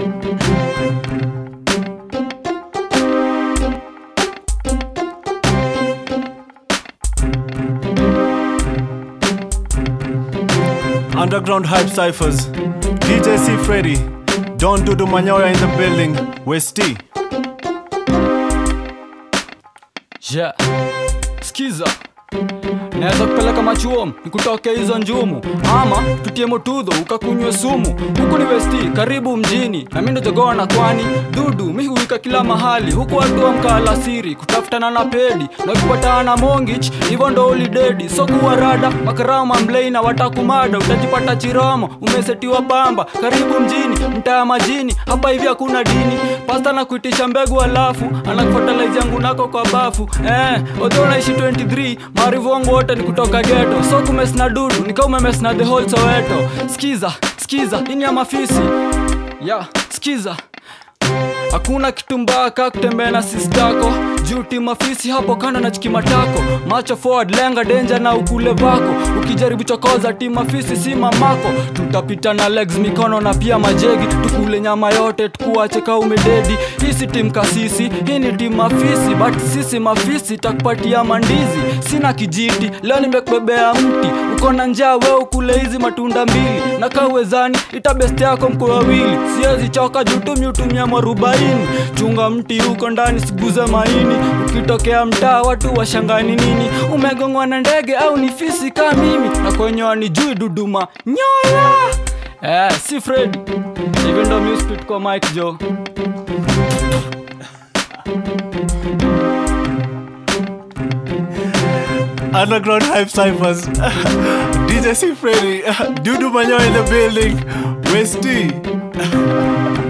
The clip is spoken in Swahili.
Underground Hype Cyphers. DJ C. Freddy. Don Dudu Manyoya in the building. West T. Yeah. Skiza. Naweza kupeleka machuom nikutoke hizo njumu, ama tutie motudho ukakunywe sumu. Huku ni Westi, karibu mjini, na mimi ndo jogoa na kwani dudu mi huika kila mahali, huku watu amka alasiri kutafutana na pedi na ukipatana na mongich, hivyo ndo ulidedi. So kuwa rada makarama mlei na watakumada, utajipata chiramo umesetiwa pamba. Karibu mjini, mtaa majini, hapa hivi hakuna dini. Pasta na kuitisha mbegu alafu anakufatalize yangu nako kwa bafu eh, odho unaishi 23 maarifu wangu wote ni kutoka geto, so kumes na dudu nika umemes na the whole Soweto. Skiza skiza, ini ya mafisi ya yeah, skiza Hakuna kitu mbaya kaa kutembea na sistako juu timafisi hapo kando na chikimatako macho forward lenga denja na ukule vako ukijaribu chokoza timafisi si mamako tutapita na legs mikono na pia majegi tukule nyama yote tukuache ka umededi hii si tim kasisi hii ni tim mafisi but sisi mafisi takupatia mandizi sina kijiti leo nimekubebea mti uko na njaa we ukule hizi matunda mbili na kawezani itabesti yako mko wawili siwezi choka juu tumiutumia mwarubaini chunga mti huko ndani siguze maini ukitokea mtaa watu washangani nini umegongwa na ndege au ni fisi kaa mimi na kwenyewa ni jui duduma nyoya eh, si fredi hivi ndo muspit kwa mike jo Underground Hype Cyphers. DJ C. Freddy. Dudu Manyoya in the building. West T.